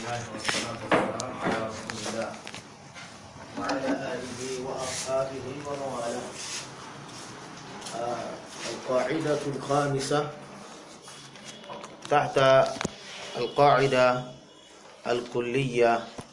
الله والصلاة والسلام على رسول الله وعلى آله وأصحابه ومن والاه آه، القاعدة الخامسة تحت القاعدة الكلية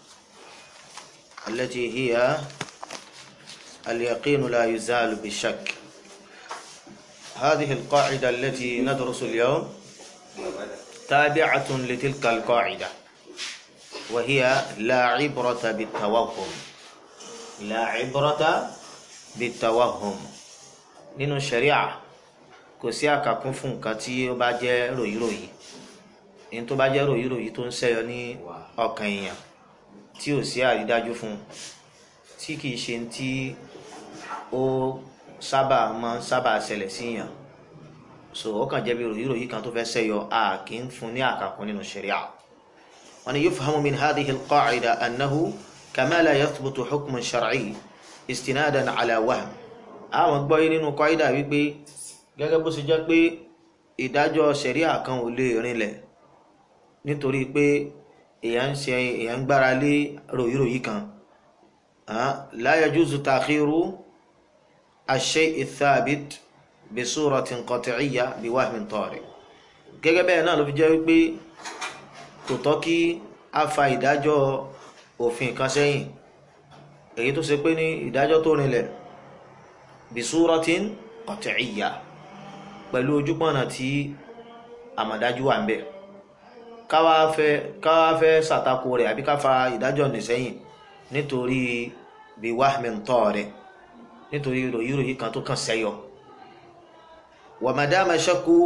التي هي اليقين لا يزال بالشك هذه القاعدة التي ندرس اليوم تابعة لتلك القاعدة وهي لا عبرة بالتوهم لا عبرة بالتوهم nínú ṣẹ̀ríà kò sí àkàkún fún nǹkan tí ó bá jẹ́ ròyìnròyìn ní tó bá jẹ́ ròyìnròyìn tó ń ṣẹ́yọ ní ọkàn èèyàn tí ò sí àrídájú fún tí kìí ṣe tí ó sábà máa ń sábà ṣẹlẹ̀ síyàn so ó kàn jẹ́ bí ròyìnròyìn kan tó fẹ́ ṣẹ́yọ a kì í fún ní àkàkún nínú ṣẹ̀ríà wọn ni yufhamu min hadhihi al-qa'ida annahu kama la yathbutu hukmun shar'i istinadan ala wahm àwọn gbọ́ yé nínú kọ́ídà wípé gẹ́gẹ́ bó ṣe jẹ́ pé ìdájọ́ ṣẹ̀ríà kan ò lè rinlẹ̀ nítorí pé èèyàn ń ṣe èèyàn ń gbára lé ròyìnròyìn kan la yajuzu ta'khiru ash-shay'i ath-thabit bi suratin qat'iyya bi wahmin tari gẹ́gẹ́ bẹ́ẹ̀ náà ló fi jẹ́ wípé kò tọ́ kí a fa ìdájọ́ òfin kan sẹ́yìn èyí tó ṣe pé ní ìdájọ́ tó rinlẹ̀ bisuratin qat'iyya pẹ̀lú ojúpọ̀nà tí àmọ̀dájú wà ń bẹ̀ káwá fẹ́ káwá fẹ́ ṣàtakò rẹ̀ àbí ká fa ìdájọ́ nìsẹ́yìn nítorí bí wahmin tari nítorí ròyìnròyìn kan tó kàn sẹ́yọ wa madama shakku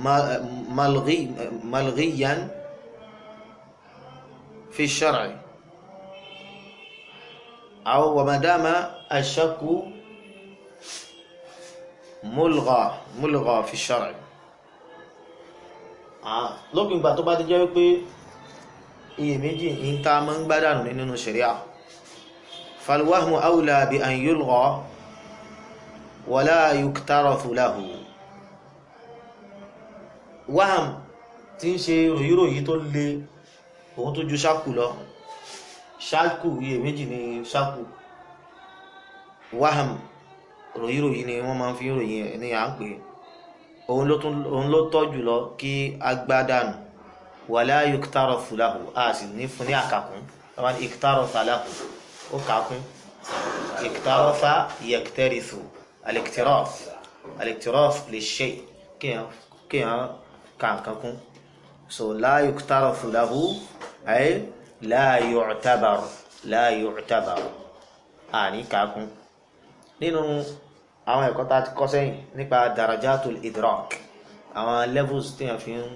malghiyan fi shar'i aw wa madama ashakku mulgha mulgha fi shar'i ah lópin ìgbà tó bá ti jẹ́ wípé iyèméjì ń ta mọ́ ń gbádànù nínú ṣẹ̀ríà falwahmu awla bi an yulgha wala yuktarathu lahu waham tí ń ṣe ròyìnròyìn tó le òun tó ju ṣákù lọ ṣákù iyèméjì ni ṣákù waham ròyìnròyìn ni wọ́n máa ń fi ròyìn ní à ń pè òun ló tọ́ jùlọ kí agbádànù wala yuktarathu lahu a sì ní fún ní àkàkún wọ́n ní iktaratha lahu ó kàkún iktaratha yaktarithu al-iktirath al-iktirath lish-shay kéèyàn kàǹkankún so la yuktarathu lahu ay la yu'tabar la yu'tabar a ní kàkún nínú àwọn ẹ̀kọ́ tá a ti kọ́ sẹ́yìn nípa darajatul idrak àwọn levels téèyàn fi ń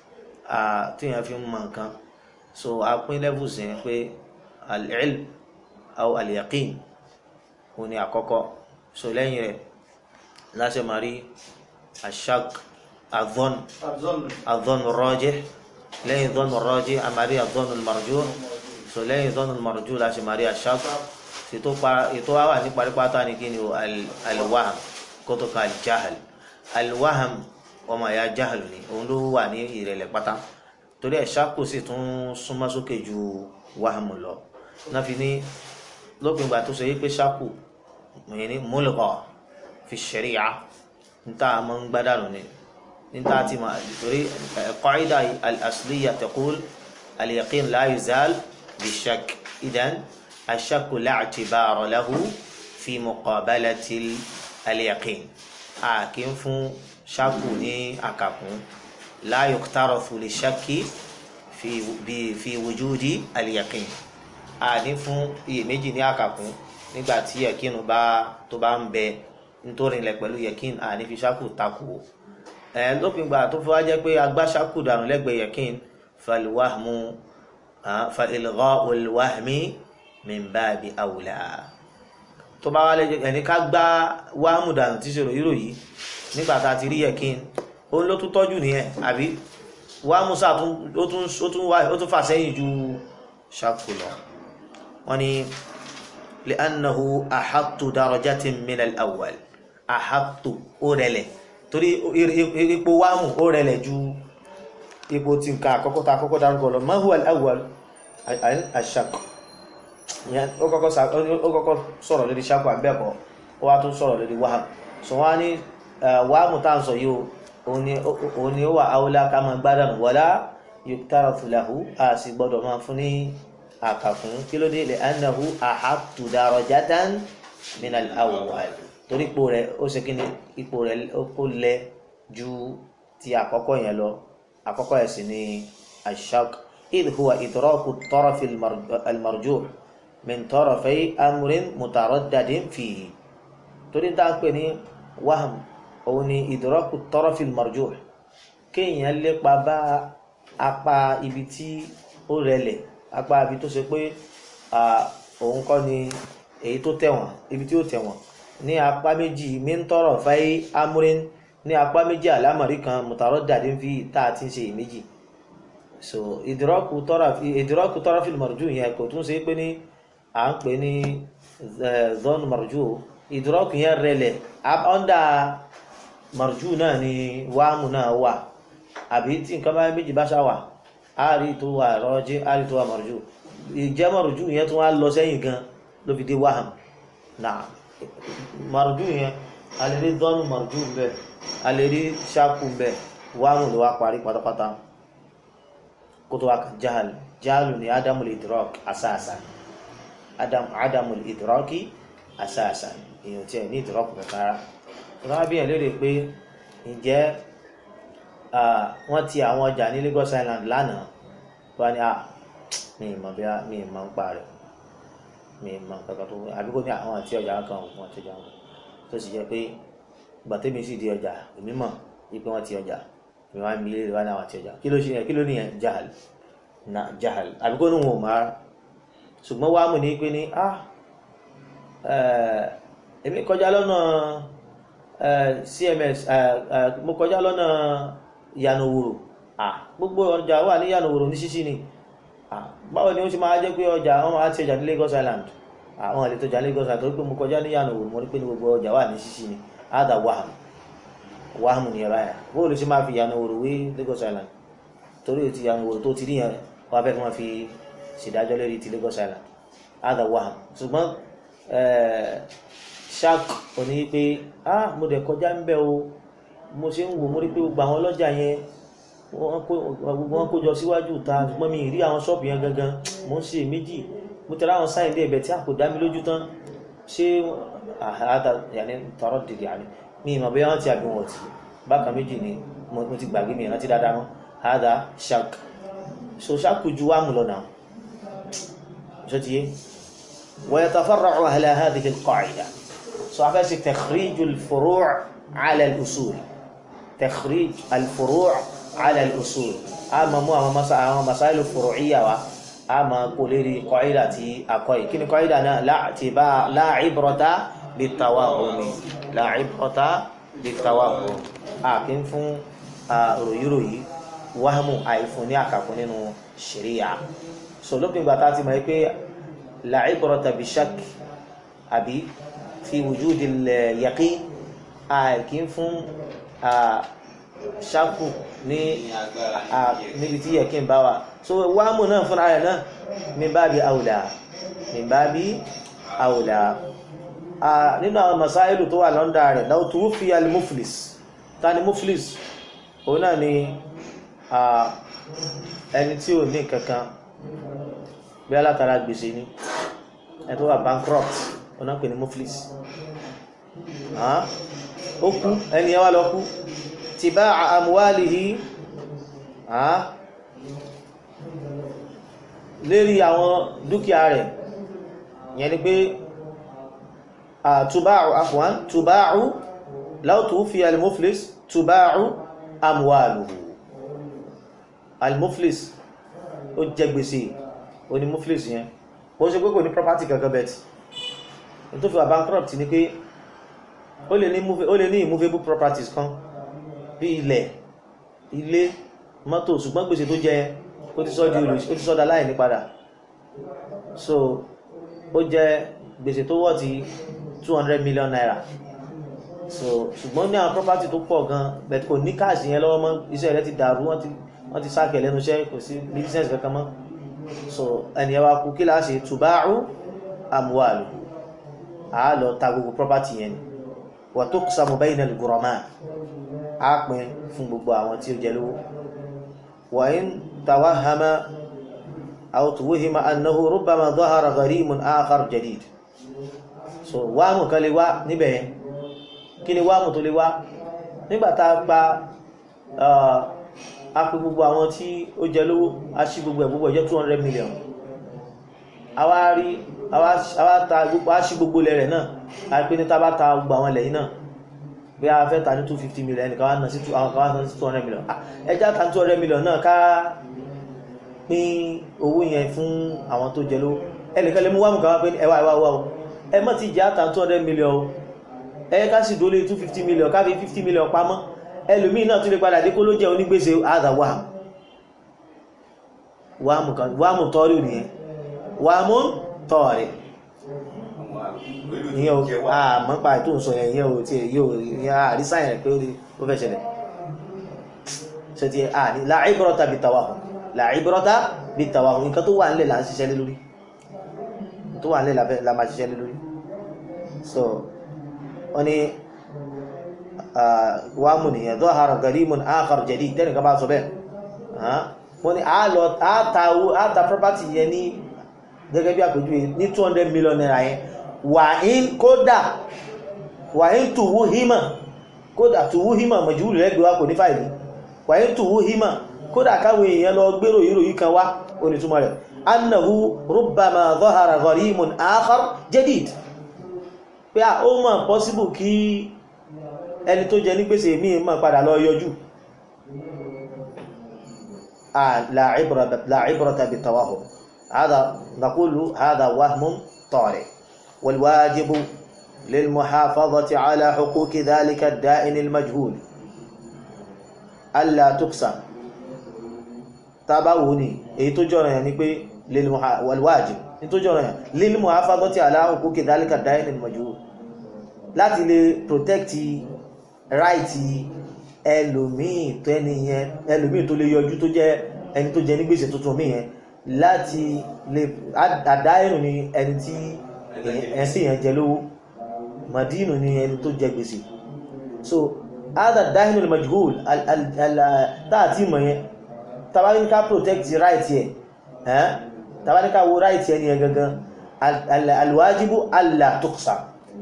téèyàn fi ń mọ nǹkan so a pín levels yẹn pé al-ilm aw al-yaqin òun ni àkọ́kọ́ so lẹ́yìn rẹ̀ láṣẹ máa rí ashak adhan adhan rajih lẹ́yìn adhan rajih a máa rí adhan marjuh so lẹ́yìn adhan marjuh láṣẹ máa rí ashak ètò wa wà ní paripata ní kí ni o alwaham kó tó ka aljahal alwaham ọmọ ya jahal ni òun ló wà ní ìrẹ̀lẹ̀ pátá torí ẹ̀ ṣáko sì tún súnmọ́ sókè ju waham lọ náà fi ní lópin ìgbà tó ṣe yí pé ṣáko òyìn ní mulgha fi sharia níta àmọ́ ń gbádànù ni níta ti mọ̀ torí qaida al-asliya taqul al-yaqin la yuzal bi-shakk idan. الشك لا اعتبار له في مقابلة اليقين أكن فون شكوني أكاكون لا يقترف للشك في في وجود اليقين àní fún iyèméjì ní àkàkún nígbà tí yẹkín bá tó bá ń bẹ nítorí ilẹ̀ pẹ̀lú yẹkín àní fi ṣákù takò ẹ lópin gbà tó fọwọ́ jẹ́ pé agbá ṣákù dànù lẹ́gbẹ̀ẹ́ yẹkín falwahmu fa ilgha'ul wahmi min baabi awla tó bá wá lẹ́jọ́ ẹni ká gbá wáhámù dànù tí ṣe ròyìn ròyìn nígbà tá a ti rí yẹkin òun ló tún tọ́jú nìyẹn àbí wáhámù sáà ó tún fà sẹ́yìn ju ṣàkó lọ wọ́n ní li'annahu ahattu darajatin min al-awwal ahattu ó rẹlẹ̀ torí ipò wáhámù ó rẹlẹ̀ ju ipò tí nǹkan àkọ́kọ́ tá àkọ́kọ́ dárúkọ lọ ma huwa al-awwal àṣàkù ó kọ́kọ́ sọ̀rọ̀ lórí ṣàkù àbẹ́ẹ̀kọ́ ó wá tún sọ̀rọ̀ lórí wàhámù sọ wọ́n á ní wàhámù tá à ń sọ yìí òun ni ó wà áwòlá ká máa gbádùn wọlá yóò fúláhù a sì gbọ́dọ̀ máa fún ní àkàkùn kí ló dé lè anahu ahattu darajatan min al-awwal torí ipò rẹ̀ ó ṣe kí ni ipò rẹ̀ ó lẹ ju ti àkọ́kọ́ yẹn lọ àkọ́kọ́ yẹn sì ni ashak idh huwa idraku at-taraf al-marjuh min tarafay amrin mutaraddadin fihi torí tá a pè ní waham òun ni idraku at-taraf al-marjuh kéèyàn lépa bá apá ibi tí ó rẹlẹ̀ apá ibi tó ṣe pé òun kọ́ ni èyí tó tẹ̀wọ̀n ibi tí ó tẹ̀wọ̀n ní apá méjì mintoro fai amúrin ní apá méjì àlámọ̀rí kan mùtàrọ́ dàdí ń fi tá a ti ń ṣe méjì so ìdírọ́kù tọ́rọ́fìlì mọ̀rọ̀jú yẹn kò tún ṣe pé ní à ń pè ní zone mọ̀rọ̀jú ìdírọ́kù yẹn rẹlẹ̀ ọ́ndà mọ̀rọ̀jú náà ni wàhámù náà wà àbí tí nǹkan bá méjì bá ṣàwà á rí tó wà rọ́jí á rí tó wà mọ̀rọ̀jú ìjẹ́ mọ̀rọ̀jú yẹn tún wá lọ sẹ́yìn gan ló fi dé wàhámù náà mọ̀rọ̀jú yẹn a lè rí dọ́nù mọ̀rọ̀jú bẹ́ẹ̀ a lè rí ṣáàkù bẹ́ẹ̀ wàhámù ló wá parí pátápátá kó tó wá kan jáàlù jáàlù ni ádámù lè dìrọ́ọ̀kì àsáàsà ádámù lè dìrọ́ọ̀kì àsáàsà èèyàn tí ẹ̀ ní ìdìrọ́ọ̀kì kankan rárá wọ́n bí ẹ̀ lérè pé ǹjẹ́ wọ́n ti àwọn ọjà ní Lagos Island lánàá wọ́n ní à mi ì mọ̀ bí mi ì mọ̀ ń pa rẹ̀ mi ì mọ̀ kankan tó àbí kò ní àwọn àti ọjà kan wọ́n ti ọjà wọn tó sì jẹ́ pé gbàtẹ́mi sì di ọjà èmi mọ̀ wípé wọ́n ti ọjà èmi wá ń bi ilé wa ní àwọn àti ọjà kí ló ṣe yẹn kí ló nìyẹn jahal na jahal àbí kò ní wọn ò máa ṣùgbọ́n wàá mú ní pé ní ah èmi kọjá lọ́nà cms mo kọjá lọ́nà yanoworo gbogbo ọjà wà ní yanoworo ní ṣíṣí ni báwo ni ó ṣe máa jẹ́ pé ọjà wọn máa ti ọjà ní Lagos Island àwọn àlejò ọjà Lagos Island torí pé mo kọjá ní yanoworo mo rí pé ní gbogbo ọjà wà ní ṣíṣí ni ada waham waham ni ẹ̀rọ yẹn bó ló ṣe máa fi yanoworo wé Lagos Island torí ti yanoworo tó ti rí yẹn wọ́n fẹ́ kí wọ́n fi ṣèdájọ́ lórí ti Lagos Island ada waham ṣùgbọ́n shark ò ní pé ah mo dẹ̀ kọjá ń bẹ̀ o mo ṣe ń wò mo rí pé gbogbo àwọn ọlọ́jà yẹn gbogbo wọn kó jọ síwájú ta ṣùgbọ́n mi rí àwọn ṣọ́ọ̀bù yẹn gangan mo ń ṣe méjì mo tẹ̀lé àwọn sáyẹn dé ẹ̀bẹ̀ tí a kò dá mi lójú tán ṣé àhádà yàní tọrọ dìde àní mi ìmọ̀ bóyá wọ́n ti àbí wọn ti bákan méjì ni mo ti gbàgbé mi ìrántí dáadáa mọ́ àhádà shark so shark ju wàmù lọ náà ṣó ti yé ويتفرع على هذه القاعدة صحفة تخريج الفروع على الأصول تخريج الفروع على الأصول أما مو أما مسائل الفروعية أما قولي قاعدة أقوي كن قاعدة لا اعتبار لا عبرة بالتوهم لا عبرة بالتوهم أكن فون روي روي وهم أي فوني أكاكونين الشريعة سولوكين باتاتي ما يكي لا عبرة بشك أبي في وجود اليقين àìkí ń fún ṣáàkù ní níbi tí yẹ kí n bá wà so wáàmù náà fúnra rẹ̀ náà min babi aula min babi aula nínú àwọn masáìlù tó wà lọ́ndà rẹ̀ law tuwuffiya al-muflis ta ni muflis òun náà ni ẹni tí ò ní kankan bí alátara gbèsè ni ẹni tó wà bankrupt òun náà pè ní muflis ó kú ẹni ẹwà lọ kú ti bá àmúwálìhí lérí àwọn dúkìá rẹ̀ yẹn ni pé tubáàrù afwan tubáàrù láwùtù fi al-muflis tubáàrù àmúwálìhí al-muflis ó jẹ gbèsè ó ní muflis yẹn ó ṣe pé kò ní property kankan bẹ̀tì tó fi wà bankrupt ni pé ó lè ní ó lè ní immovable properties kan bí ilẹ̀ ilé mọ́tò ṣùgbọ́n gbèsè tó jẹ ó ti sọ́dí olùsí ó ti sọ́dá láì ní padà so ó jẹ gbèsè tó wọ́ ti 200 million naira so ṣùgbọ́n ní àwọn property tó pọ̀ gan bẹ̀t kò ní káàsì yẹn lọ́wọ́ mọ́ iṣẹ́ rẹ̀ ti dàrú wọ́n ti wọ́n ti sáàkẹ̀ lẹ́nu iṣẹ́ kò sí business kankan mọ́ so ẹni ẹwà kú kí láṣe tùbáàrù amwalu a lọ ta gbogbo property yẹn wà tó kùsàmù bayna al-ghurama a pín fún gbogbo àwọn tí ó jẹ lówó wà in tawahama aw tuwhima annahu rubbama dhahara gharimun akhar jadid so wáàmù kan lè wá níbẹ̀ yẹn kí ni wáàmù tó lè wá nígbàtá pa a pín gbogbo àwọn tí ó jẹ lówó a ṣí gbogbo ẹ̀ gbogbo ẹ̀ jẹ́ 200 million àwa rí àwa ta gbogbo a ṣí gbogbo ilẹ̀ rẹ̀ náà a pín ní tábà ta gbogbo àwọn ilẹ̀ yìí náà bí a fẹ́ ta ní 250 million ẹnìkan wá ná sí 200 million ẹjá ta ní 200 million náà ká pín owó yẹn fún àwọn tó jẹ lówó ẹnìkan lè mú wámù kan wá pé ẹwà ẹwà ẹwà o ẹ mọ́ ti jẹ́ àtà 200 million o ẹ ká sì dólé 250 million ká fi 50 million pamọ́ ẹlòmíì náà tún lè padà dé kó ló jẹ́ onígbèsè àdà wàhùn wàmù kan wàmù tọ́rí nìyẹn wàmù tọ́rí ìyẹn o àmọ́ pa ètò ìsọ yẹn ìyẹn o tí yóò ìyẹn àrísà yẹn pé ó fẹ́ ṣẹlẹ̀ ṣe ti à ní láìbọ́rọ̀ta bí tawahùn láìbọ́rọ̀ta bí tawahùn nǹkan tó wà nílẹ̀ là ń ṣiṣẹ́ lé lórí tó wà nílẹ̀ la máa ṣiṣẹ́ lé lórí so wọ́n ni wàmù nìyẹn dhahara gharimun akhar jadid tẹ́nìkan bá sọ bẹ́ẹ̀ wọ́n ní àátà property yẹn ní gẹ́gẹ́ bí àpèjúwe ní 200 million naira yẹn wà ń kódà wà ń tùwú hímà kódà tùwú hímà mọ̀júwù rẹ̀ gbé wá kò ní fàìlì wà ń tùwú hímà kódà káwọn èèyàn lọ gbérò ìròyìn kan wá onítúmọ̀ rẹ̀ annahu rubbama dhahara gharimun akhar jadid pé ó mọ̀ possible kí ẹni tó jẹ ní gbèsè míì mọ̀ padà lọ yọjú لا عبرة لا عبرة بالتوهم هذا نقول هذا وهم طارئ والواجب للمحافظة على حقوق ذلك الدائن المجهول ألا تقسم تابعوني èyí tó jọ̀ràn yẹn ni pé والواجب ní tó jọ̀ràn yẹn للمحافظة على حقوق ذلك الدائن المجهول láti lè protect right ẹlòmíì tó ẹni yẹn ẹlòmíì tó lè yọjú tó jẹ́ ẹni tó jẹ ní gbèsè tuntun mí yẹn láti lè àdá ẹ̀rùn ni ẹni tí ẹ̀sìn yẹn jẹ lówó madinu ni ẹni tó jẹ gbèsè so ada dahinul majhul táàtì mọ̀ yẹn tabaníká protect right yẹ tabaníká wo right yẹn ni yẹn gangan alwajibu alla tuqsam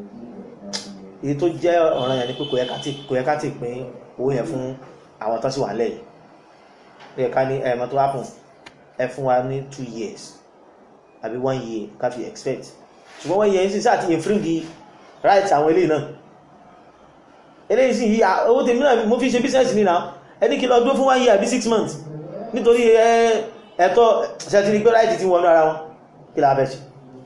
èyí tó jẹ́ ọ̀ràn yẹn ni pé kò yẹ ká ti pín owó yẹn fún àwọn tó sì wà lẹ́yìn ó yẹ ká ní ẹ̀mọ́ tó wá fún ẹ fún wa ní two years àbí one year ká fi expect ṣùgbọ́n one year sí sáà ti infringe right àwọn eléyìí náà eléyìí sì yí owó tèmi náà mo fi ṣe business ní náà ẹni kí lọ dúró fún one year àbí six months nítorí ẹ̀tọ́ ṣẹ́tìrí pé right ti wọnú ara wọn kí la bẹ́ ṣe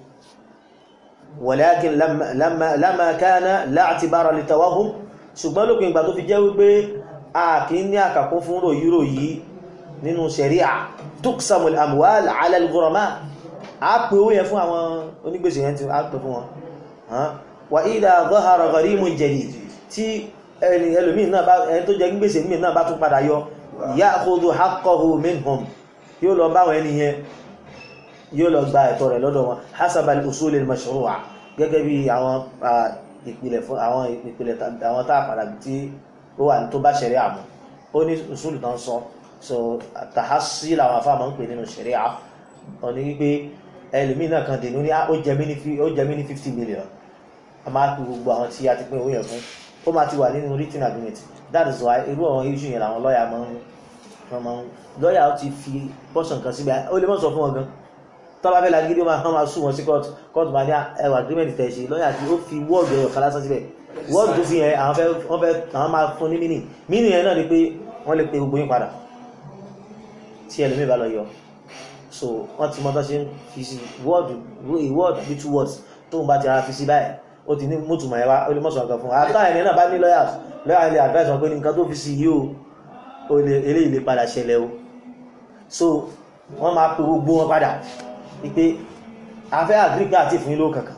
walakin lamma kana la i'tibara li tawahum ṣùgbọ́n lópin ìgbà tó fi jẹ́ wípé a kì í ní àkàkún fún ròyírò yìí nínú ṣẹ̀ríà tuqsamul amwal ala al-ghurama a pè owó yẹn fún àwọn onígbèsè yẹn tí a pè fún wọn wa idha dhahara gharimun jadid tí ẹni ẹlòmíì náà bá ẹni tó jẹ gbèsè míì náà bá tún padà yọ ya'khudhu haqqahu minhum yóò lọ báwọn ẹni yẹn yóò lọ gba ẹ̀tọ́ rẹ̀ lọ́dọ̀ wọn hasabal usul al-mashru'a gẹ́gẹ́ bí àwọn ìpìlẹ̀ fún àwọn ìpìlẹ̀ àwọn tá àpàdà tí ó wà tó bá ṣẹ̀rí àmú ó ní usul tán sọ so tàhásí làwọn afáàmọ́ ń pè nínú ṣẹ̀rí à ọ ní wípé ẹlòmíì náà kan dènú ní ó jẹ mí ní 50 million a máa pè gbogbo àwọn tí a ti pín owó yẹn fún ó máa ti wà nínú written agreement that is why irú àwọn issue yẹn làwọn lọ́ọ̀yà máa ń lọ́ọ̀yà ó ti fi bọ́sàn kan síbẹ̀ ó lè mọ́ sọ fún wọn gan tọ́ba fẹ́ lagídí ó máa sùn wọn sí court court máa ní ẹwà agreement tẹ̀ ṣe lọ́yà tí ó fi wọ́ọ̀dù ẹ̀yọ̀ kan lásán síbẹ̀ wọ́ọ̀dù tó fi yẹn àwọn fẹ́ wọ́n fẹ́ àwọn máa fún ní mínì mínì yẹn náà ni pé wọ́n lè pe gbogbo yín padà tí ẹlòmíì bá lọ yọ so wọ́n ti mọ tó ṣe ń fi sí wọ́ọ̀dù wọ́ọ̀dù àbí two words tó ń bá ti ara fi sí báyìí ó ti ní mọ́tùmọ̀ ẹ̀ wá ó lè mọ̀ sọ̀rọ̀ kan fún un àtà ẹ̀yìn náà bá ní lọ́yà lọ́yà ilé advice wọn pé ní nǹkan tó fi sí yìí o eléyìí lè padà ṣẹlẹ̀ o so wọ́n máa pe gbogbo wọn padà wípé afẹ́ àgíríkà àti ìfún ilé kankan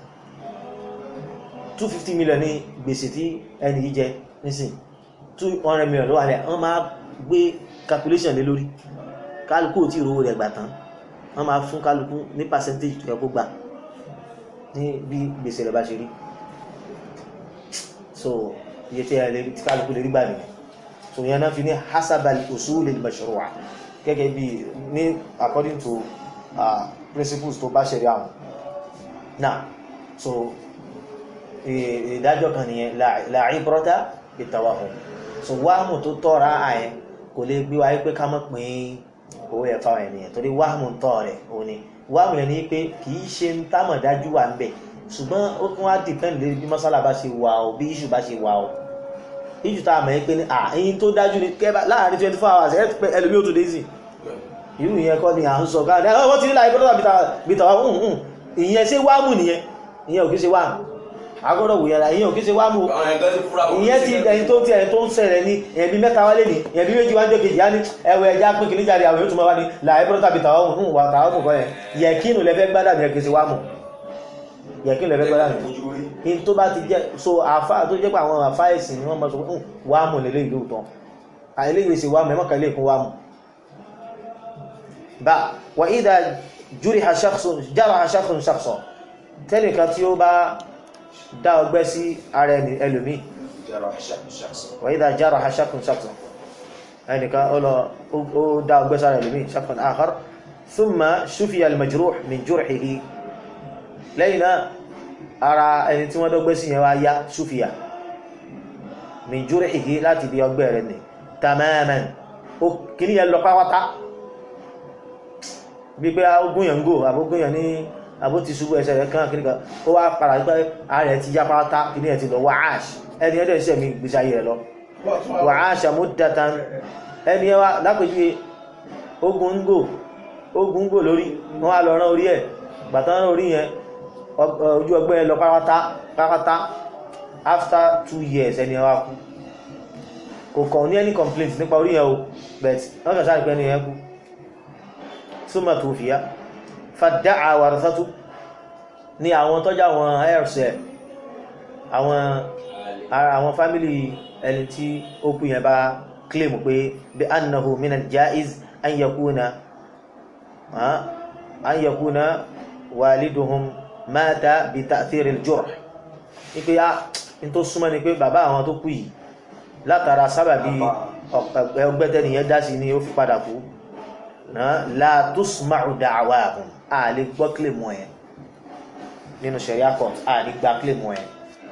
250 million ní gbèsè tí ẹni yìí jẹ nísìn 200 million ló wà lẹ́ wọ́n máa gbé calculation lé lórí kálukú tí ìrówó rẹ̀ gbà tán wọ́n máa fún kálukú ní percentage tó yẹ kó gbà ní bí gbèsè rẹ̀ bá ṣe rí so iye tí ẹ lè tí kálukú lè rí gbà nìyẹn so yẹn náà fi ní hasabal usul al-mashru'a gẹ́gẹ́ bí ní according to uh, principles tó bá ṣẹ̀rí àwọn náà so ìdájọ́ kan nìyẹn la ibrata bitawahum so wáhùn tó tọ́ra àyẹn kò lè gbé wáyé pé ká mọ̀ pín owó ẹ̀fà wọn ènìyàn torí wáhùn tọ́ rẹ̀ ò ní wáhùn yẹn ni pé kì í ṣe ń támọ̀ dájú wà ń bẹ̀ ṣùgbọ́n ó tún wá dìpẹ́ǹd lórí bí mọ́sálà bá ṣe wà ó bí iṣu bá ṣe wà ó iṣu tá a mọ̀ pé ní à ẹyin tó dájú ni kẹ́ láàrin twenty four hours ẹ̀ pẹ́ ẹlòmíì ó tún dé sí irú yẹn kọ́ ni à ń sọ káàdì ẹ̀ wọ́n ti ní láì bọ́dọ̀ bìtà wà ìyẹn ṣé wáhùn nìyẹn ìyẹn ò kí ṣe wáhùn agbọ́dọ̀ wòye ara ìyẹn ò kí ṣe wáhùn ìyẹn ti ẹni tó ti ẹni tó ń ṣẹlẹ̀ ní ẹ̀bí mẹ́ta wálé ní ẹ̀bí méjì wájọ́ kejì á ní ẹwẹ̀ ẹja pín kìíní jáde àwọn yóò tún máa wá ní láì bọ́dọ̀ tàbí tàwọn ohun wà tàwọn ohun kan yẹn yẹ̀kínù lẹ́fẹ́ gbádà ní ẹ̀kí ṣe wáhùn yẹ̀kínù lẹ́fẹ́ gbádà ní in tó bá ti jẹ́ so àfá tó jẹ́ pé àwọn àfá ẹ̀sìn ni wọ́n mọ̀ sọ pé wáhùn lélẹ́ ìlú tán àìléyìí ṣe wáhùn ẹ̀mọ́kà ilé ìkún wáhùn bá wà ìdá júrì jára aṣákùn ṣàkṣọ tẹ́nìkan tí ó bá dá ọgbẹ́ sí ara ẹlòmí wà ìdá jára aṣákùn ṣàkṣọ ẹnìkan ó dá ọgbẹ́ sára ẹlòmí ṣàkùn àkàr thumma ṣúfìyà al-majruh min jurhihi lẹ́yìn náà ara ẹni tí wọ́n dọ́gbẹ́ sí yẹn wá yá ṣúfìyà min jurhihi láti bí ọgbẹ́ rẹ̀ ní tamaman ó kìí yẹn lọ pápátá gbígbé ogúnyàn gò àbógúnyàn ní àbó ti ṣubú ẹsẹ̀ rẹ̀ kán kìníkà ó wá padà gbé ààrẹ ti yá pátá kìíní ẹ̀ ti lọ wàáṣ ẹni ẹ̀dẹ̀ iṣẹ́ mi gbèsè ayé rẹ̀ lọ wàáṣ muddatan ẹni ẹwà lápèjúwe ogun ń gò ogun ń gò lórí wọ́n wá lọ rán orí ẹ̀ gbàtán rán orí yẹn ojú ọgbẹ́ lọ pátá after two years ẹni ẹwà kú kò kàn ní any complaint nípa orí yẹn o but wọ́n kàn sáré pé ẹni yẹn kú ثم توفي فادعى ورثته ní àwọn tọ́jà àwọn heirs ẹ̀ àwọn àwọn fámílì ẹni tí ó kú yẹn bá claim pé bí annahu min al-jaiz an yakuna an yakuna waliduhum mata bi ta'thir al-jurh ní pé á ní tó súnmọ́ ni pé bàbá àwọn tó kú yìí látara sábàbí ọgbẹ́tẹ́niyẹn dá sí ni ó fi padà kú la tusma'u da'wahum a lè gbọ́ kílèmù ẹ̀ nínú sharia court a lè gba kílèmù ẹ̀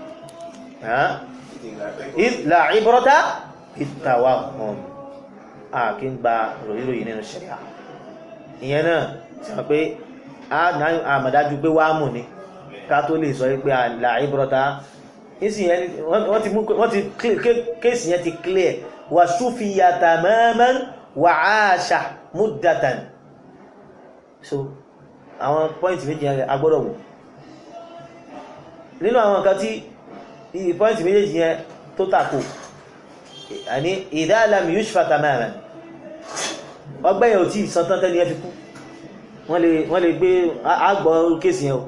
la ibrata bit-tawahhum a kí ń gba ròyìnròyìn nínú sharia ìyẹn náà sọ pé a mọ̀dájú pé wàá mù ní ká tó lè sọ pé la ibrata wọ́n ti kéèsì yẹn ti clear wa sufiya tamaman wa 'asha múdàtàn so àwọn pọ́ìntì méjì yẹn agbọ́dọ̀ wò nínú àwọn nǹkan tí pọ́ìntì méjèèjì yẹn tó tàkò àní ìdáàlàmì yushfa tamaman ọgbẹ́yẹ̀ ò tí ìsantán tẹ́ni ẹ fi kú wọ́n lè gbé àgbọ̀ kéèsì yẹn o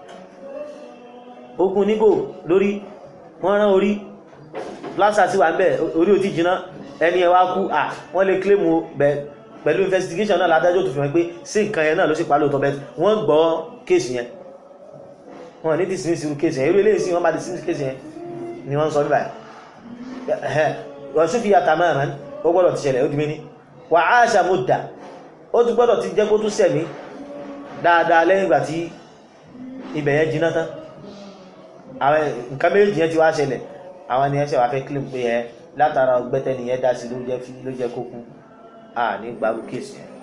ogun nígò lórí wọ́n rán orí plaza sí wà ń bẹ̀ orí ò tí jiná ẹni ẹ wá kú à wọ́n lè claim bẹ́ẹ̀ pẹ̀lú investigation náà ládájọ́ tó fi hàn pé sí nǹkan yẹn náà ló sì pa lóòótọ́ bẹ́ẹ̀ wọ́n gbọ́ kéèsì yẹn wọ́n ní dismiss irú kéèsì yẹn irú eléyìí sí wọ́n bá dismiss kéèsì yẹn ni wọ́n ń sọ níbà yẹn wọ́n sún fi yàtà mẹ́rin ó gbọ́dọ̀ ti ṣẹlẹ̀ ó di méní wà á ṣàmúdà ó tún gbọ́dọ̀ ti jẹ́ kó tún sẹ̀mí dáadáa lẹ́yìn ìgbà tí ibẹ̀ yẹn jiná tán àwọn nǹkan méjì yẹn ti wá ṣẹlẹ̀ àwọn ènìyàn ṣe wá fẹ́ claim pé ẹ látara ọgbẹ́tẹ́ nìyẹn dá sí ló jẹ́ kó kú a ní gbárù kéèsì ẹ̀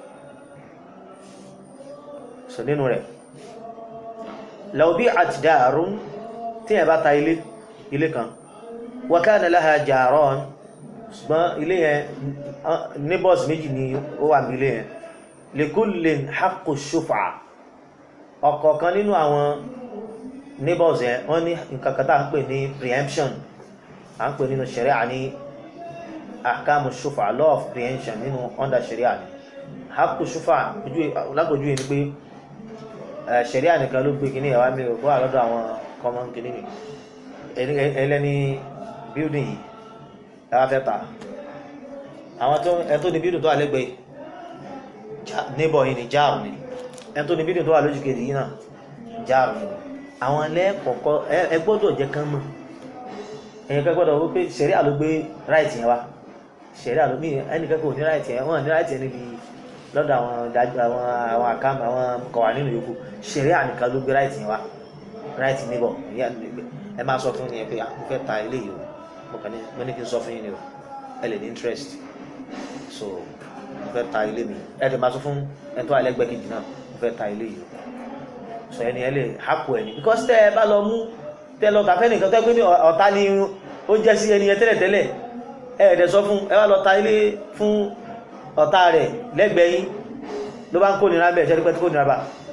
so nínú rẹ̀ law bi'at darun tí ẹ bá ta ilé ilé kan wa kana laha jaran ṣùgbọ́n ilé yẹn neighbors méjì ni ó wà ní ilé yẹn likullin haqqu shuf'a ọ̀kọ̀ọ̀kan nínú àwọn neighbors yẹn wọ́n ní nǹkan kan tá à ń pè ní preemption à ń pè nínú sharia ní ahkamu shufa law of preemption nínú under sharia ni haqqu shufa lágbójú yìí ni pé sharia nìkan ló gbé kíní ẹ̀wá mi ò bọ́ àlọ́dọ̀ àwọn common kíní mi ẹlẹ́ni building yìí ẹwà fẹ́ ta àwọn tó ẹ tó ní building tó àlẹ́gbẹ̀ẹ́ neighbor yìí ni jáàrù ni ẹni tó ní bídìí tó wà lójú kejì yìí náà jáàrù àwọn ẹlẹ́kọ̀ọ́kọ́ ẹ gbọ́dọ̀ jẹ́ kán mọ̀ ẹ̀yìn kan gbọ́dọ̀ wípé ṣẹ̀rí àló gbé ráìtì yẹn wá ṣẹ̀rí àló mí ẹnìkan kò ní ráìtì yẹn wọ́n ní ráìtì yẹn níbi lọ́dọ̀ àwọn ìdájọ́ àwọn àwọn àkàmù àwọn kọ̀wà nínú yòókù ṣẹ̀rí ànìkan ló gbé ráìtì yẹn wá ráìtì níbọ̀ ẹ máa sọ fún yẹn pé mo fẹ́ ta ilé yìí o mo kàn ní mo ní kí n sọ fún yín ni o ẹ lè ní interest so mo fẹ́ ta ilé mi ẹ lè máa sọ fún ẹni tó wà lẹ́gbẹ̀ẹ́ kejì náà mo fẹ́ ta ilé yìí o sọ ẹni ẹ lè hapò ẹni because tẹ ẹ bá lọ mú tẹ lọ tàfẹ́ nìkan tẹ́ pé ní ọ̀tá ni ó jẹ́ sí ẹni yẹn tẹ́lẹ̀tẹ́lẹ̀ ẹ ẹ̀dẹ̀ sọ fún ẹ wá lọ ta ilé fún ọ̀tá rẹ̀ lẹ́gbẹ̀ẹ́ yín ló bá ń kó nira bẹ́ẹ̀ ṣẹ́ni pẹ́ tí kò nira bá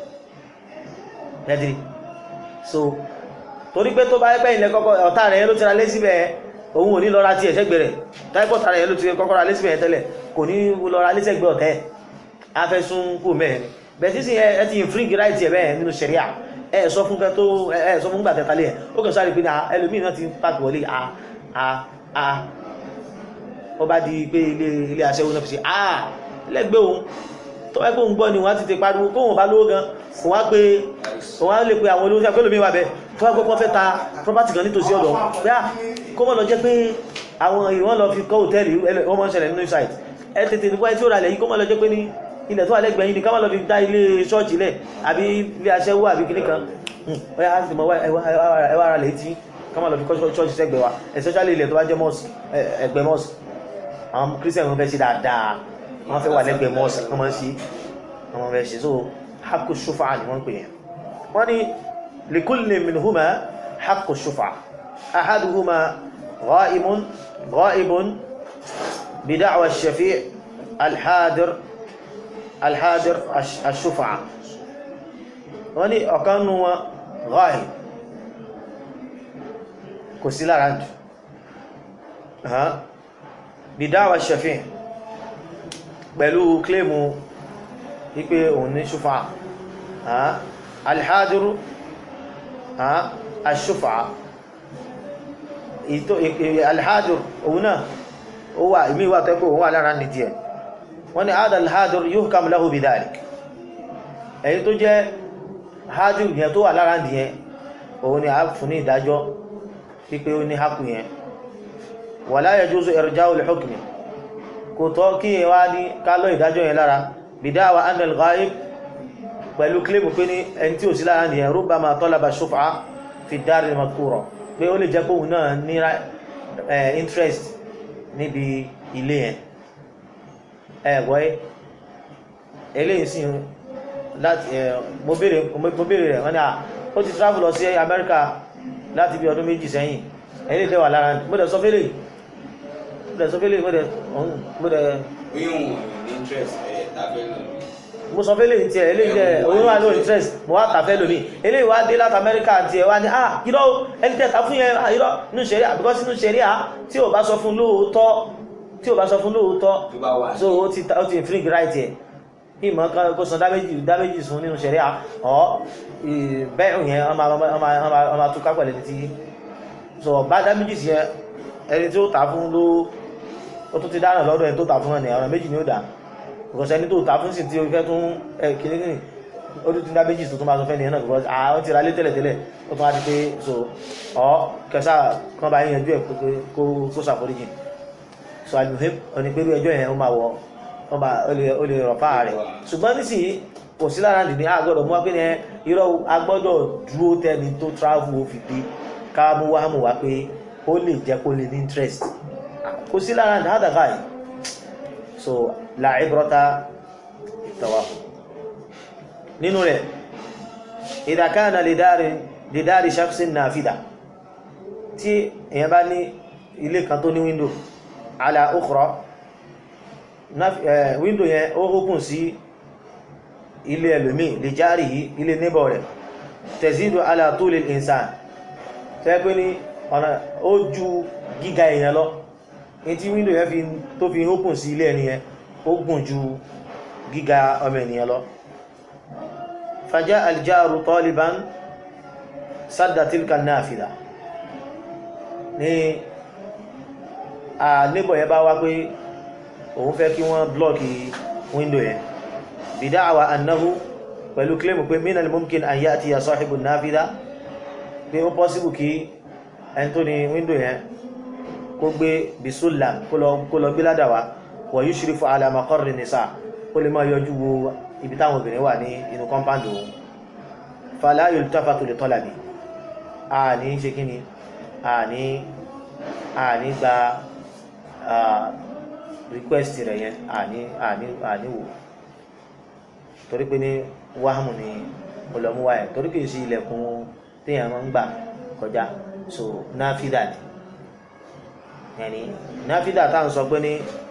ẹ̀dìrì so torí pé tó bá yẹ pé ilẹ̀ kọ́kọ́ ọ̀tá rẹ̀ ló ti ra lé síbẹ̀ òun ò ní lọ ra tiẹ̀ sẹ́gbẹ̀ẹ́ rẹ̀ táìpọ̀ ọ̀tá rẹ̀ ló ti kọ́kọ́ ra lé síbẹ̀ tẹ́lẹ̀ kò ní lọ ra lé sẹ́gbẹ̀ẹ́ ọ̀tẹ́ afẹ́sùn kù mẹ́rin bẹ́ẹ̀ sísìn ẹ ti infringe right ẹ̀ bẹ́ẹ̀ nínú ṣẹ̀ríà ẹ sọ fún kẹ tó ẹ sọ fún gbàtẹ talẹ ẹ ó kàn sáré pé ní ẹlòmíì náà ti pàtó wọlé a a a ó bá di pé ilé ilé aṣẹ́wó náà fi ṣe a lẹ́gbẹ̀ẹ́ òun tó wáyé pé òun gbọ́ ni wọ́n ti ti pariwo kóhùn bá lówó gan kò wá pé òun á lè pe àwọn olówó pé lómi wà bẹ́ẹ̀ tó wá pé wọ́n fẹ́ ta property kan nítòsí ọ̀dọ̀ pé à kó mọ̀ lọ jẹ́ pé àwọn ìwọ́n lọ fi kọ́ hòtẹ́ẹ̀lì wọ́n mọ̀ ń ṣẹlẹ̀ nínú site ẹ tètè nípa tí ó rà lẹ́yìn kó mọ̀ lọ jẹ́ pé ní ilẹ̀ tó wà lẹ́gbẹ̀ẹ́ yìí ni ká má lọ fi dá ilé ṣọ́ọ̀ṣì lẹ̀ àbí ilé aṣẹ́wó àbí kìnnì kan ọ̀yá á sì mọ̀ ẹwà ara lè tí ká má lọ fi kọ́ ṣọ́ọ̀ṣì sẹ́gbẹ̀ẹ́ wa especially ilẹ̀ tó bá jẹ́ mọ́ọ̀sì ẹgbẹ́ mọ́ọ̀sì àwọn christian wọn fẹ́ ṣe dáadáa wọ́n fẹ́ wà lẹ́gbẹ̀ẹ́ mọ́ọ̀sì wọ́n máa ń ṣe wọ́n fẹ́ ṣe so hakku shufa ni wọ́n ń pè yẹn wọ́n ní likulli minhuma hakku shufa ahaduhuma ghaibun ghaibun bida'wa ash-shafi' al-hadir alhadir ashufa wọ́n ní ọ̀kan nù wọn gáì kò sí lára jù bidáwà ṣẹ̀fẹ́ pẹ̀lú kílèmù wípé òun ní ṣúfà alhadiru ashufa alhadir òun náà ó wà ìmí wà tẹ́kọ̀ òun wà lára nìdí ẹ̀ wọ́n ni adà alhadir yuhkam lahu bidhalik èyí tó jẹ́ hadir yẹn tó wà lára nìyẹn òun ni a fún ní ìdájọ́ pípé ó ní haku yẹn wala yajuzu irja'u al-hukmi kò tọ́ kí yẹn wá ní kálọ́ ìdájọ́ yẹn lára bidawa anna al-ghaib pẹ̀lú kílèmù pé ní ẹni tí ò sí lára nìyẹn rubbama talaba shuf'a fi ad-dar al-madhkura pé ó lè jẹ́ kóhun náà ní interest níbi ilé yẹn ẹ̀gbọ́ ẹ́ eléyìí sí láti mo béèrè rẹ̀ wọ́n ni à ó ti travel lọ sí Amẹ́ríkà láti bí ọdún méjì sẹ́yìn ẹ̀lẹ́ ìfẹ́ wà lára mo dẹ̀ sọ fẹ́lẹ̀ mo dẹ̀ sọ fẹ́lẹ̀ mo dẹ̀ mo dẹ̀ mo sọ fẹ́lẹ̀ ní tiẹ̀ eléyìí jẹ́ òun wà lóò interest mo wá tàfẹ́ lómi eléyìí wá dé láti Amẹ́ríkà àti ẹ̀ wá ní ah irọ́ ẹni tẹ́ta fún yẹn irọ́ nínú ṣẹ̀ríà because nínú ṣẹ̀ríà tí ò bá sọ fún lóòótọ́ tí o bá sọ fún lóòótọ́ so ó ti ó ti infringe right ẹ̀ kí ìmọ̀ kan kó san dáméjì dáméjì sun nínú ṣẹ̀ríà ọ̀ bẹ́ẹ̀ yẹn ọmọ tó kápẹ̀lẹ̀ ní ti so bá dáméjì sí yẹn ẹni tí ó tà fún ló ó tó ti dáná lọ́dọ̀ ẹni tó tà fún ẹni ọ̀nà méjì ni ó dà because ẹni tó tà fún sì ti fẹ́ tún ẹ kìnnìkìnnì ó tún ti dáméjì tó tún máa sọ fẹ́ nìyẹn náà because àwọn ti ra lé tẹ́lẹ̀ tẹ́lẹ̀ ó tún wá di pé so ọ̀ kẹsà kan bá yẹn ju ẹ̀ kó ṣàforíjì so almuhim onígbèrú ẹjọ́ yẹn ó máa wọ ó máa ó lè rọ̀fà rẹ̀ ṣùgbọ́n nísìnyí kò sí lára nìní àgbọ́dọ̀ mú wá pé ní irọ́ agbọ́dọ̀ dúró tẹni tó travel ó fi dé ká mú wá mú wá pé ó lè jẹ́ kó lè ní interest kò sí lára ní àdàkà yìí so la ibrata tawahum nínú rẹ̀ idha kana li dari shakhsin nafida tí èèyàn bá ní ilé kan tó ní window ala ukhra window yẹn ó open sí ilé ẹlòmí lè járí yìí ilé neighbor rẹ̀ tẹ̀sídò ala tuli al-insan tẹ́ pé ní ọ̀nà ó ju gíga èèyàn lọ in tí window yẹn fi tó fi open sí ilé ẹni yẹn ó gùn ju gíga ọmọ ènìyàn lọ faja aljaru taliban sadda tilka nafida ní a neighbor yẹn bá wá pé òun fẹ́ kí wọ́n blọ́ọ̀kì window yẹn bida'wa annahu pẹ̀lú kílẹ̀mù pé minal mumkin an ya'tiya sahibu nafida pé ó pọ́síbù kí ẹni tó ní wíńdò yẹn kó gbé bisullam kó lọ gbé ládàwá wa yushrifu ala maqarri nisa ó lè máa yọjú wo ibi táwọn obìnrin wà ní inú kọ́mpáǹdì òun fala yultafatu li talabi a ní ṣe kí ni a ní a ní gba request rẹ̀ yẹn a ní a ní a ní wò torí pé ní wàhámù ni ọlọ́múwá ẹ̀ torí kìí sí ilẹ̀kùn téèyàn máa ń gbà kọjá so náfídà ni yẹni náfídà tá à ń sọ pé ní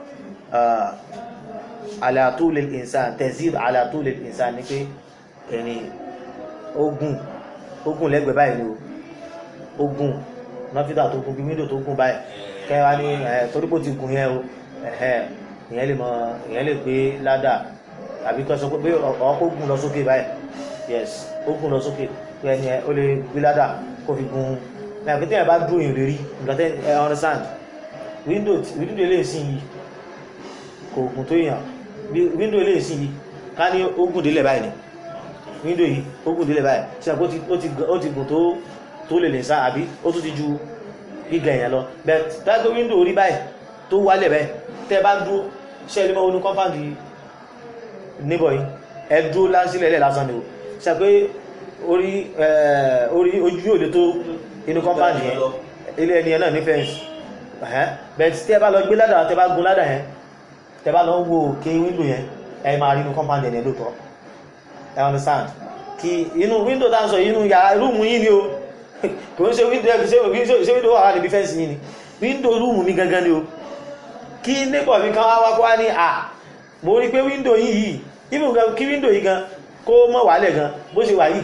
ala tulil insan tazid ala tulil insan ni pé ẹni ogun ogun lẹ́gbẹ̀ẹ́ báyìí ni o ogun náfídà tó gun bí wíńdò tó gun báyìí kẹwàá ní ẹ torí pé ó ti gun yẹn o ẹhẹ ìyẹn lè mọ ìyẹn lè gbé ládà tàbí kọ́ sọ pé ọkọ̀ gùn lọ sókè báyìí yes ó gùn lọ sókè pé ẹni ẹ ó lè gbé ládà kó fi gun ní àpótí ẹ̀ bá dúró yìí lè rí nǹkan tẹ́ ẹ understand window window ilé ìsìn yìí kò gùn tó yàn window ilé ìsìn yìí ká ní ó gùn délẹ̀ báyìí ni window yìí ó gùn délẹ̀ báyìí ṣe àpò ó ti gùn tó tó lè lè sá àbí ó tún ti ju gíga èèyàn lọ bẹ́ẹ̀ tágbé window orí báyìí tó wálẹ̀ báyìí tẹ́ bá dúró ṣe ilé mọ́ onú kọ́mpáǹdì níbọ̀ yìí ẹdú lásílẹ̀ ilẹ̀ lásán ni o ṣe pé orí orí ojú yóò lè tó inú kọ́mpáǹdì yẹn ilé ẹni ẹ̀ náà ní fẹ́ǹsì bẹ́ẹ̀ tí ẹ bá lọ gbé ládàá tẹ bá gun ládàá yẹn tẹ bá lọ wo òkè wíńdò yẹn ẹ máa rí inú kọ́mpáǹdì yẹn lóòótọ́ ẹ understand kí inú wíńdò tá à ń sọ inú yàrá rúùmù yìí ni o kò ń ṣe wíńdò ẹ ṣe wíńdò wà níbi fẹ́ǹsì yìí ni wíńdò rúùmù mi gangan ni o kí neighbor mi kan wá wá kó wá ní à mo rí pé wíńdò yìí yìí even gan kí wíńdò yìí gan kó mọ̀ wálẹ̀ gan bó ṣe wà yìí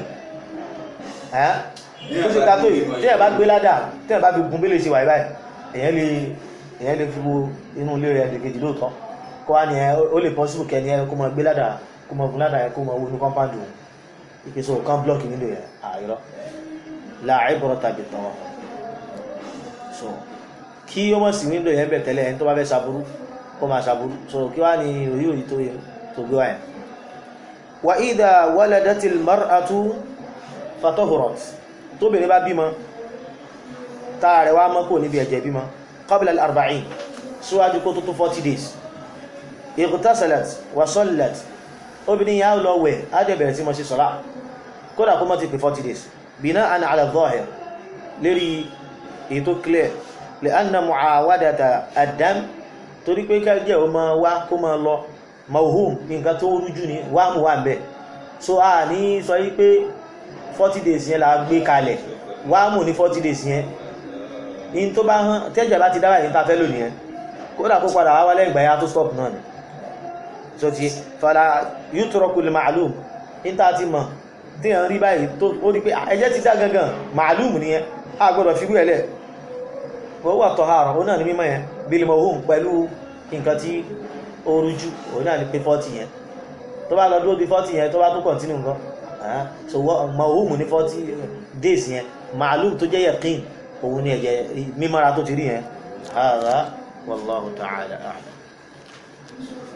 bó ṣe ká tó yìí tí ẹ̀ bá gbé ládà tí ẹ̀ bá fi gun bí lè ṣe wà yìí báyìí èyàn lè èyàn lè fi wo inú ilé rẹ̀ lèkejì lóòótọ́ kó wá ní ẹ ó lè possible kẹ́ni ẹ kó mọ gbé ládà kó mọ gun ládà yẹn kó mọ wo inú compound òun ìpèsè òkan blọọkì nílò yẹn àìrọ láàrín bọ̀rọ̀ tàbí tán so kí ó mọ̀ sí wíńdò yẹn bẹ̀ tẹ́lẹ̀ ẹni tó bá fẹ́ ṣàbúrú kó máa ṣàbúrú so kí wá ní òyí òyí tó yẹ tó gbé wáyẹn wa idha waladatil mar'atu fatahurat tóbìnrin bá bímọ táà rẹ̀ wá mọ́ kò níbi ẹ̀jẹ̀ bímọ qabla al-arba'in síwájú kó tó tó 40 days ightasalat wa sallat obìnrin yà lọ wẹ̀ á dẹ̀ bẹ̀rẹ̀ sí mọ́ sí sọ́lá kódà kó mọ́ ti pè 40 days bina'an ala adh-dhahir lérí èyí tó clear li'anna mu'awadata ad-dam torí pé kẹ́jẹ́ o máa wá kó máa lọ mawhum nǹkan tó rújú ní wà mú wà ń bẹ̀ so a ní sọ yí pé 40 days yẹn la gbé kalẹ̀ wà mú ní 40 days yẹn in tó bá hàn tẹ́jẹ̀ bá ti dára yìí ta fẹ́ lò nìyẹn kódà kó padà wá wálẹ̀ ìgbà ya tó stop náà ni so ti fara yutraku al-ma'lum in ta ti mọ̀ tí yàn rí báyìí tó ó rí pé ẹjẹ́ ti dá gangan ma'lum nìyẹn a gbọ́dọ̀ fi wẹ́lẹ̀ wọ́n wà tọ̀hárọ̀ ó náà ní mímọ̀ yẹn bil mawhum pẹ̀lú nǹkan tí ó rújú ó náà ní pé 40 yẹn tó bá lọ dúró di 40 yẹn tó bá tó continue nǹkan so mawhum ní 40 days yẹn ma'lum tó jẹ́ yaqin òun ní ẹ̀jẹ̀ mímọ́ra tó ti rí yẹn hādhā wallāhu ta'ālā a'lam